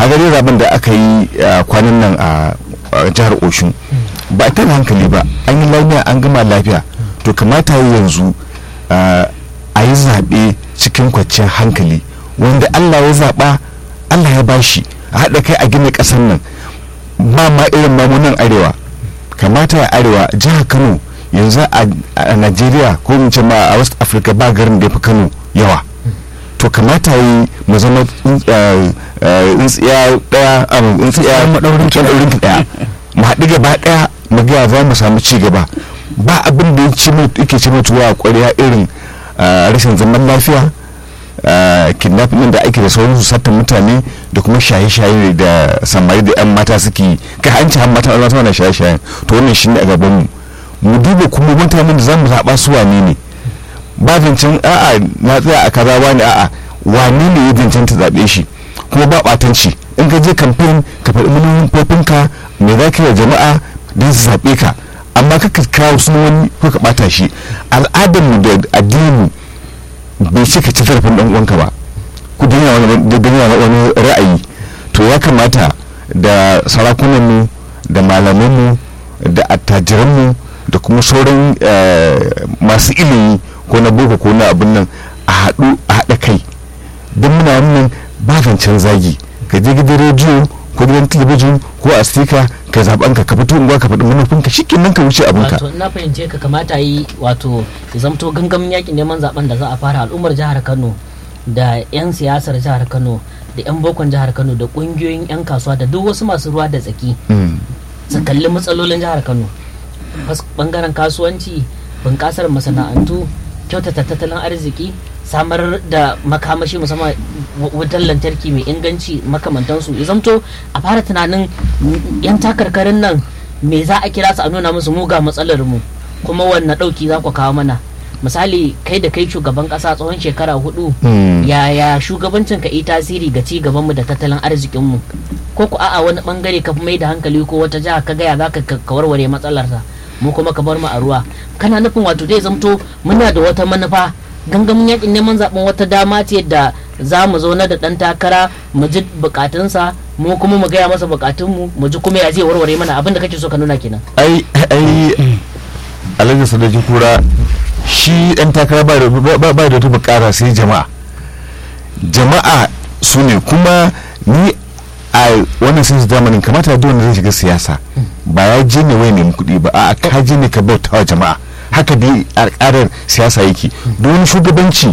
ka gari zaben da aka yi kwanan nan a jihar oshun ba a tada hankali ba an yi lafiya an gama lafiya to kamata yanzu a yi zaɓe cikin kwanciyar hankali wanda allah ya zaɓa allah ya bashi a haɗa kai a gina ƙasar nan ba ma irin mamunan arewa kamata ya arewa jihar kano yanzu a najeriya ko in ce ma a west africa ba garin da ya fi kano yawa to kamata yi mu zama tsintsiya daya tsintsiya madaurin ki daya mu haɗu gaba daya mu ga za mu samu ci gaba ba abin da yake ci mutuwa a ƙwarya irin rashin zaman lafiya kidnapping da ake da sauransu sattan mutane da kuma shaye-shaye da samari da 'yan mata suke kai hanci har mata Allah na shaye-shayen to wannan shi ne a gaban mu mu duba kuma mutanen da za mu zaɓa su wane ne ba zancen a'a na tsaya a kaza wani a'a wane ne ya zancen ta zaɓe shi kuma ba ɓatanci in ka je kamfen ka faɗi manufofinka me za ka yi wa jama'a don su zaɓe ka amma ka kawo sunan wani ko ka ɓata shi al'adarmu da addini bai ce ka ci zarafin ɗan uwanka ba ku duniya wani ra'ayi to ya kamata da sarakunanmu da malamanmu da attajiranmu da kuma sauran masu ilimi ko na boko ko na abin nan a haɗu a haɗa kai don muna wannan ba zancen zagi ka je gidan rediyo ko gidan talabijin ko a stika ka zaɓen ka ka fito unguwa ka faɗi manufinka shi nan ka wuce abinka wato na fahimce ka kamata yi wato ya zamto gangamin yakin neman zaben da za a fara al'ummar jihar kano da 'yan siyasar jihar kano da 'yan bokon jihar kano da ƙungiyoyin 'yan kasuwa da duk wasu masu ruwa da tsaki su kalli matsalolin jihar kano bangaren kasuwanci bunƙasar masana'antu kyautata tattalin arziki samar da makamashi musamman wutar lantarki mai inganci makamantansu ya zamto a fara tunanin yan takarkarin nan me za a kira su a nuna musu muga matsalar mu kuma wanne ɗauki za ku kawo mana misali kai da kai shugaban kasa tsawon shekara hudu yaya shugabancin ka yi tasiri ga ci gabanmu da tattalin arzikinmu ko ku a'a wani bangare ka mai da hankali ko wata jiha ka gaya za ka warware matsalarsa mu kuma ka bar mu a ruwa kana nufin wato zai zamto muna da wata manufa gangamin yakin neman zaben wata dama ce da za mu zauna da dan takara mu ji bukatunsa mu kuma mu gaya masa bukatunmu mu ji kuma ya zai warware mana abin da kake so ka nuna kenan ai ai alhaji sadaji kura shi dan takara ba da ba da wata bukara sai jama'a jama'a su ne kuma ni a wannan sun zamanin kamata da wanda zai shiga siyasa ba ya je ne wai nemi kuɗi ba a ka je ne ka bauta wa jama'a haka dai al'adar siyasa yake don wani shugabanci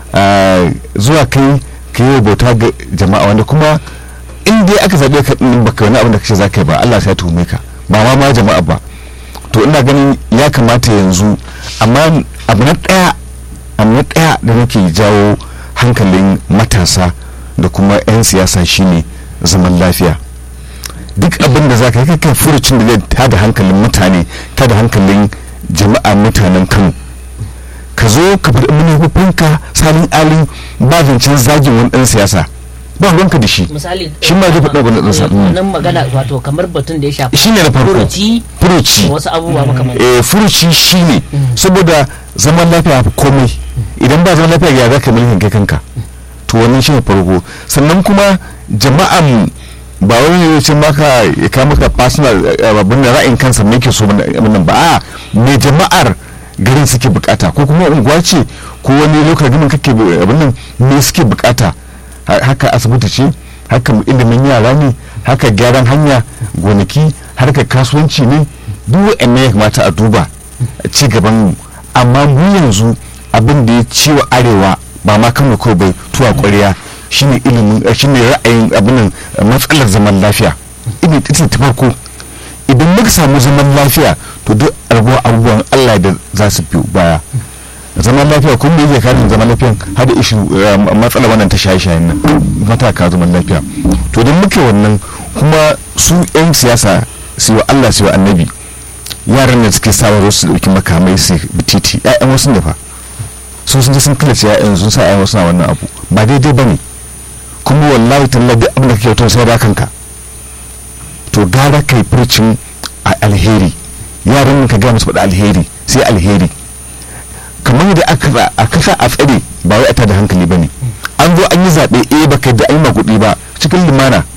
zuwa kai ka yi bauta ga jama'a wanda kuma in dai aka zaɓe ka ɗin baka wani abin da kace za ka yi ba Allah sai ya tuhume ka ba ma ma jama'a ba to ina ganin ya kamata yanzu amma abu na ɗaya abu na ɗaya da nake jawo hankalin matasa da kuma 'yan siyasa shine zaman lafiya duk abin da za ka yi kai furucin da zai tada hankalin mutane tada hankalin jama'a mutanen kano ka zo ka faɗi manufofinka salin alin ba zancen zagin wani ɗan siyasa ba ruwanka da shi misali shi ma zai faɗa wani ɗan siyasa nan magana wato kamar batun da ya shafi shi ne na farko furuci furuci da wasu abubuwa makamantan eh furuci shi ne saboda zaman lafiya fi komai idan ba zaman lafiya ya za ka mulkin kai kanka to wannan shi ne farko sannan kuma jama'an ba wani ne ce maka ya kama maka personal abin da ra'ayin kansa me ke so nan ba a me jama'ar garin suke bukata ko kuma unguwa ce ko wani lokacin ganin kake abin nan me suke bukata haka asibiti ce haka ilimin yara ne haka gyaran hanya gonaki harkar kasuwanci ne duk wa'annan ya kamata a duba ci gaban mu amma mu yanzu abin da ya ciwa arewa ba ma kano kawai bai tuwa ƙwarya shine ilimin shine ra'ayin abin matsalar zaman lafiya ina ita ta farko idan muka samu zaman lafiya to duk rabuwa abubuwan Allah da za su fi baya zaman lafiya kuma me yake kare zaman lafiyan hada ishi matsalar wannan ta shaye-shayen nan mataka zaman lafiya to don muke wannan kuma su 'yan siyasa su wa Allah su wa annabi yaran da suke sawa su dauki makamai su bititi 'ya'yan wasu ne fa sun sun je sun killace 'ya'yan sun sa 'ya'yan wasu na wannan abu ba daidai ba ne kuma wallahi talla duk abin da kake wato sai da kanka to gara kai furcin a alheri yaran ka ga musu faɗa alheri sai alheri kamar da aka sa a tsare ba wai a tada hankali ba ne an zo an yi zaɓe eh baka da an yi maguɗi ba cikin limana